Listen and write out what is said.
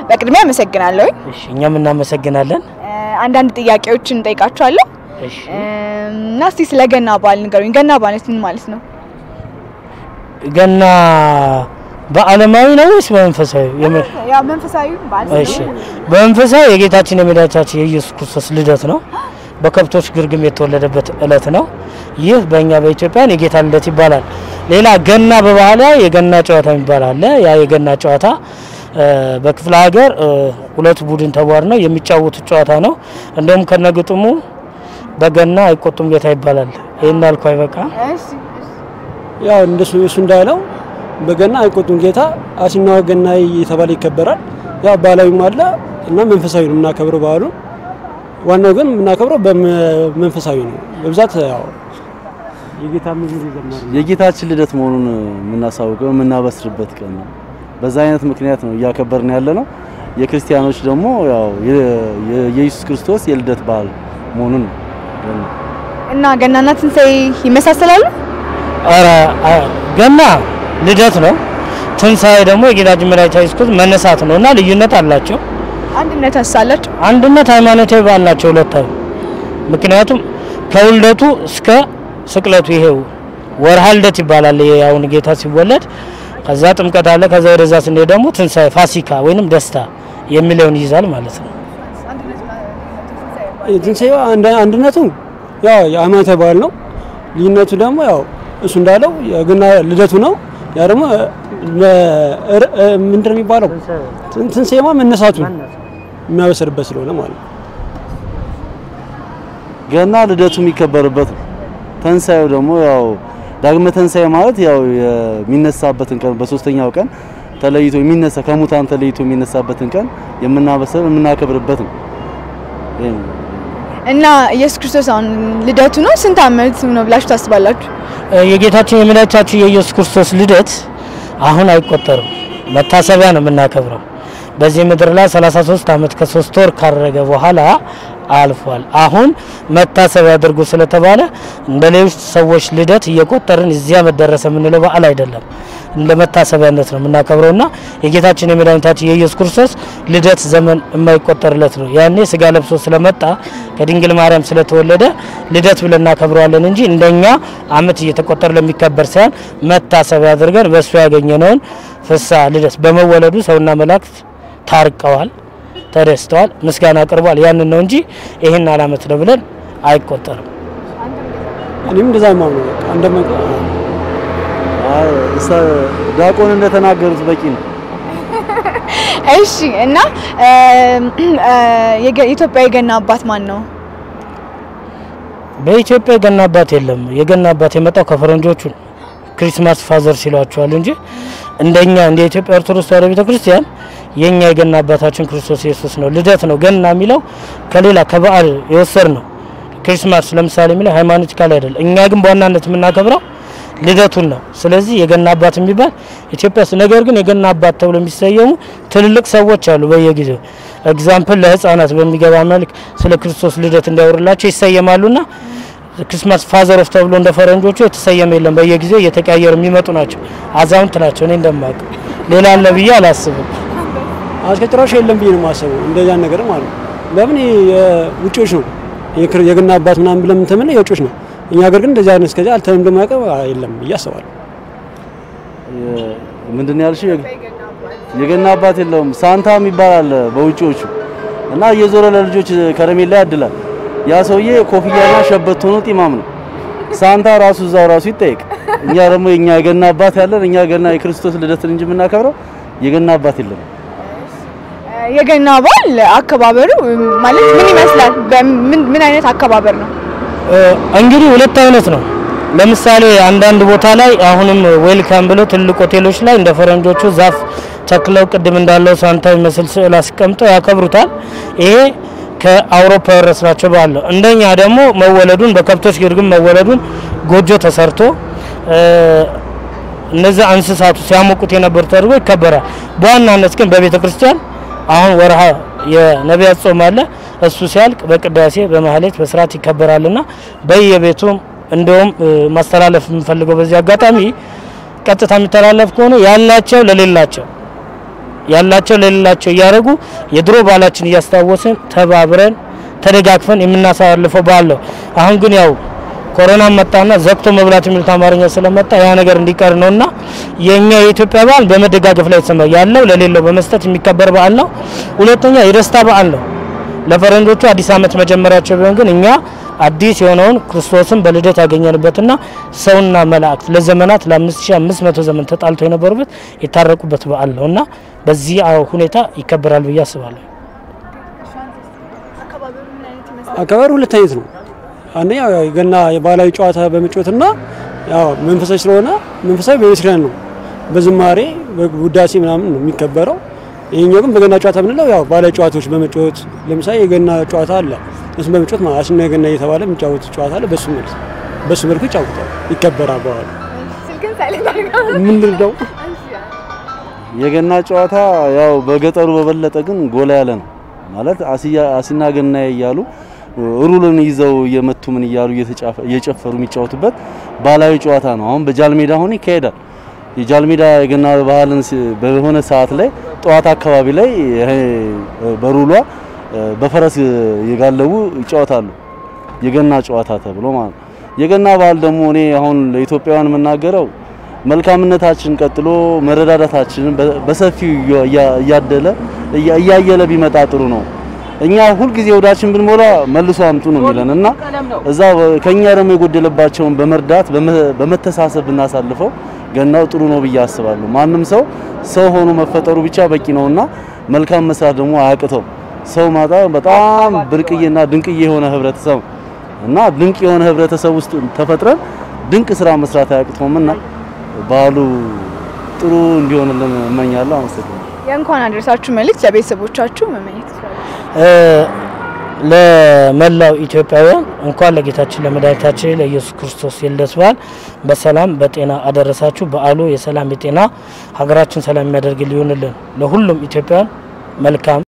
በቅድሚያ አመሰግናለሁ። እሺ እኛም እናመሰግናለን። አንዳንድ ጥያቄዎችን እንጠይቃችኋለሁ እሺ እና እስቲ ስለ ገና በዓል ንገሩኝ። ገና ማለት ምን ማለት ነው? ገና በዓለማዊ ነው ወይስ በመንፈሳዊ? የመ- ያው መንፈሳዊ በዓል እሺ በመንፈሳዊ የጌታችን የመድኃኒታችን የኢየሱስ ክርስቶስ ልደት ነው። በከብቶች ግርግም የተወለደበት እለት ነው። ይህ በእኛ በኢትዮጵያን የጌታ ልደት ይባላል። ሌላ ገና በባህላዊ የገና ጨዋታ የሚባል አለ። ያ የገና ጨዋታ እ፣ በክፍለ ሀገር እ፣ ሁለት ቡድን ተቧድነው የሚጫወቱት ጨዋታ ነው። እንደውም ከነግጥሙ በገና አይቆጡም ጌታ ይባላል። ይህን አልኩ አይበቃ ያው እንደሱ እሱ እንዳለው በገና አይቆጡም ጌታ አሲና ገና እየተባለ ይከበራል። ያው ባህላዊም አለ እና መንፈሳዊ ነው የምናከብረው በዓሉ። ዋናው ግን የምናከብረው በመንፈሳዊ ነው በብዛት ያው የጌታ መዝሙር ይዘመራል። የጌታችን ልደት መሆኑን የምናሳውቀው የምናበስርበት ቀን ነው። በዛ አይነት ምክንያት ነው እያከበርን ያለ ነው። የክርስቲያኖች ደግሞ ያው የ- የ- የኢየሱስ ክርስቶስ የልደት በዓል መሆኑን ነው። እና ገናና ትንሣኤ ይመሳሰላሉ? ኧረ አ- ገና ልደት ነው። ትንሣኤ ደግሞ የጌታችን መድኃኒታችን ኢየሱስ ክርስቶስ መነሳት ነው እና ልዩነት አላቸው። አንድነት አሳላቸው። አንድነት ሃይማኖታዊ በዓል ናቸው ሁለታዊ። ምክንያቱም ከውልደቱ እስከ ስቅለቱ ይሄው ወርሃ ልደት ይባላል። ይሄ አሁን ጌታ ሲወለድ ከዛ ጥምቀት አለ። ከዛ ወደዛ ስንሄድ ደግሞ ትንሣኤ ፋሲካ ወይንም ደስታ የሚለውን ይይዛል ማለት ነው። ትንሣኤው አንድ- አንድነቱ ያው የሃይማኖታዊ በዓል ነው። ልዩነቱ ደግሞ ያው እሱ እንዳለው የገና ልደቱ ነው። ያ ደግሞ ለ- እ- ምንድን ነው የሚባለው ትን- ትንሣኤማ መነሳቱን የሚያበስርበት ስለሆነ ማለት ነው። ገና ልደቱ የሚከበርበት ነው። ተንሳኤው ደግሞ ያው ዳግመ ተንሳኤ ማለት ያው የሚነሳበትን ቀን በሶስተኛው ቀን ተለይቶ የሚነሳ ከሙታን ተለይቶ የሚነሳበትን ቀን የምናበስር የምናከብርበት ነው። ይሄ ነው። እና ኢየሱስ ክርስቶስ አሁን ልደቱ ነው ስንት ዓመት ነው ብላችሁ ታስባላችሁ? እ፣ የጌታችን የመድኃኒታችን የኢየሱስ ክርስቶስ ልደት አሁን አይቆጠርም፣ መታሰቢያ ነው የምናከብረው። በዚህ ምድር ላይ 33 ዓመት ከሶስት ወር ካረገ በኋላ አልፏል። አሁን መታሰቢያ አድርጎ ስለተባለ እንደ ሌሎች ሰዎች ልደት እየቆጠርን እዚያ መደረሰ የምንለው በዓል አይደለም። እንደ መታሰቢያነት ነው የምናከብረው እና የጌታችን የመድኃኒታችን የኢየሱስ ክርስቶስ ልደት ዘመን የማይቆጠርለት ነው። ያኔ ስጋ ለብሶ ስለመጣ ከድንግል ማርያም ስለተወለደ ልደት ብለን እናከብረዋለን እንጂ እንደኛ ዓመት እየተቆጠረ ለሚከበር ሳይሆን መታሰቢያ አድርገን በእሱ ያገኘነውን ፍስሐ ልደት በመወለዱ ሰውና መላእክት ታርቀዋል፣ ተደስተዋል፣ ምስጋና አቅርቧል። ያንን ነው እንጂ ይህን አላመት ነው ብለን አይቆጠርም። እኔም እንደዛ የማምነው በቃ እንደማ አይ እሳ ዲያቆን እንደተናገሩት በቂ ነው። እሺ እና እ፣ እ፣ የገ- የኢትዮጵያ የገና አባት ማን ነው? በኢትዮጵያ የገና አባት የለም። የገና አባት የመጣው ከፈረንጆቹ ነው። ክሪስማስ ፋዘር ሲሏቸዋል እንጂ እንደኛ እንደ ኢትዮጵያ ኦርቶዶክስ ተዋሕዶ ቤተክርስቲያን የኛ የገና አባታችን ክርስቶስ ኢየሱስ ነው። ልደት ነው ገና የሚለው ከሌላ ከበዓል የወሰድ ነው። ክሪስማስ ለምሳሌ የሚለው ሃይማኖቲካል አይደለም። እኛ ግን በዋናነት የምናከብረው ልደቱን ነው። ስለዚህ የገና አባት የሚባል ኢትዮጵያ ውስጥ ነገር ግን የገና አባት ተብሎ የሚሰየሙ ትልልቅ ሰዎች አሉ። በየጊዜው ኤግዛምፕል ለህፃናት በሚገባ መልክ ስለ ክርስቶስ ልደት እንዲያወሩላቸው ይሰየማሉና ክሪስማስ ፋዘር ኦፍ ተብሎ እንደ ፈረንጆቹ የተሰየመ የለም። በየጊዜው እየተቀያየሩ የሚመጡ ናቸው። አዛውንት ናቸው። እኔ እንደማውቅ ሌላ አለ ብዬ አላስብም። አስከጭራሽ የለም ብዬ ነው የማስበው። እንደዛ ነገር ማለት ነው። ለምን የውጮች ነው የክር- የገና አባት ምናምን ብለን የምንተምነው የውጮች ነው። እኛ ሀገር ግን እንደዚህ አይነት እስከዚህ አልተለምዶ የማያውቀው የለም ብዬ አስባለሁ። የ- ምንድን ነው ያልሽው? የገ- የገና አባት የለውም። ሳንታ የሚባል አለ በውጪዎቹ እና እየዞረ ለልጆች ከረሜላ ያድላል። ያ ሰውዬ ኮፍያና ሸበት ሆኖ ጢማም ነው። ሳንታ ራሱ እዛው ራሱ ይጠየቅ። እኛ ደግሞ የኛ የገና አባት ያለን እኛ ገና የክርስቶስ ልደትን እንጂ የምናከብረው የገና አባት የለም። የገና በዓል አከባበሩ ማለት ምን ይመስላል? በምን ምን አይነት አከባበር ነው? እንግዲህ ሁለት አይነት ነው። ለምሳሌ አንዳንድ ቦታ ላይ አሁንም ዌልካም ብለው ትልቅ ሆቴሎች ላይ እንደ ፈረንጆቹ ዛፍ ተክለው ቅድም እንዳለው ሳንታ የሚመስል ስዕል አስቀምጠው ያከብሩታል። ይሄ ከአውሮፓ የወረስናቸው በዓል ነው። እንደኛ ደግሞ መወለዱን በከብቶች ግርግም መወለዱን ጎጆ ተሰርቶ እነዚህ እንስሳቱ ሲያሞቁት የነበሩ ተደርጎ ይከበራል። በዋናነት ግን በቤተ ክርስቲያን አሁን ወርሃ የነቢያት ጾም አለ። እሱ ሲያልቅ በቅዳሴ በማህሌት በስርዓት ይከበራልና በየቤቱ እንደውም ማስተላለፍ የምንፈልገው በዚህ አጋጣሚ ቀጥታ የሚተላለፍ ከሆነ ያላቸው ለሌላቸው ያላቸው ለሌላቸው እያደረጉ የድሮ ባህላችን እያስታወስን ተባብረን ተደጋግፈን የምናሳልፈው በዓል ነው። አሁን ግን ያው ኮሮና መጣና ዘግቶ መብላት የሚሉት አማርኛ ስለመጣ ያ ነገር እንዲቀር ነውና የኛ የኢትዮጵያ በዓል በመደጋገፍ ላይ የተሰማ ያለው ለሌለው በመስጠት የሚከበር በዓል ነው። ሁለተኛ የደስታ በዓል ነው። ለፈረንጆቹ አዲስ ዓመት መጀመሪያቸው ቢሆን ግን እኛ አዲስ የሆነውን ክርስቶስን በልደት ያገኘንበትና ሰውና መላእክት ለዘመናት ለ5500 ዘመን ተጣልቶ የነበሩበት የታረቁበት በዓል ነው እና በዚህ አዎ ሁኔታ ይከበራል ብዬ አስባለሁ። አከባበሩ ሁለት አይነት ነው። አንደኛው ያው የገና የባህላዊ ጨዋታ በመጫወትና ያው መንፈሳዊ ስለሆነ መንፈሳዊ በቤተክርስቲያን ነው በዝማሬ በውዳሴ ምናምን ነው የሚከበረው። ይሄኛው ግን በገና ጨዋታ የምንለው ያው ባህላዊ ጨዋታዎች በመጫወት ለምሳሌ የገና ጨዋታ አለ። እሱን በመጫወት ማለት አሽና የገና እየተባለ የሚጫወት ጨዋታ አለ። በሱ መልክ በሱ መልኩ ይጫወታል፣ ይከበራል። በኋላ ስልክን ሳይለንት አድርገው ምንድን ነው የገና ጨዋታ ያው በገጠሩ በበለጠ ግን ጎላ ያለ ነው ማለት አሲያ አሲና ገና እያሉ ሩልን ይዘው እየመቱ ምን እያሉ እየተጫፈ እየጨፈሩ የሚጫወቱበት ባህላዊ ጨዋታ ነው። አሁን በጃልሜዳ አሁን ይካሄዳል። የጃልሜዳ የገና ባህልን ሲ- በሆነ ሰዓት ላይ ጠዋት አካባቢ ላይ ይሄ በሩሏ በፈረስ የጋለቡ ይጫወታሉ። የገና ጨዋታ ተብሎ ማለት ነው። የገና ባህል ደግሞ እኔ አሁን ለኢትዮጵያውያን የምናገረው መልካምነታችን ቀጥሎ መረዳዳታችንን በ- በሰፊው እያ- እያደለ እያ- እያየለ ቢመጣ ጥሩ ነው። እኛ ሁልጊዜ ወዳችን ብንሞላ መልሶ አምጡ ነው የሚለን እና እዛ ከኛ ደግሞ የጎደለባቸውን በመርዳት በመ- በመተሳሰብ ብናሳልፈው ገናው ጥሩ ነው ብዬ አስባለሁ። ማንም ሰው ሰው ሆኖ መፈጠሩ ብቻ በቂ ነውና መልካም መስራት ደግሞ አያቅተው። ሰው ማጣ በጣም ብርቅዬና ድንቅዬ የሆነ ህብረተሰብ እና ድንቅ የሆነ ህብረተሰብ ውስጥ ተፈጥረን ድንቅ ስራ መስራት አያቅተውምና ባህሉ ጥሩ እንዲሆንልን እመኛለሁ። አመሰግናለሁ። የእንኳን አደረሳችሁ መልእክት ለቤተሰቦቻችሁ መመኘት ይችላሉ። እ ለመላው ኢትዮጵያውያን እንኳን ለጌታችን ለመድኃኒታችን ለኢየሱስ ክርስቶስ የልደት በዓል በሰላም በጤና አደረሳችሁ። በዓሉ የሰላም የጤና ሀገራችን ሰላም የሚያደርግ ሊሆንልን ለሁሉም ኢትዮጵያውያን መልካም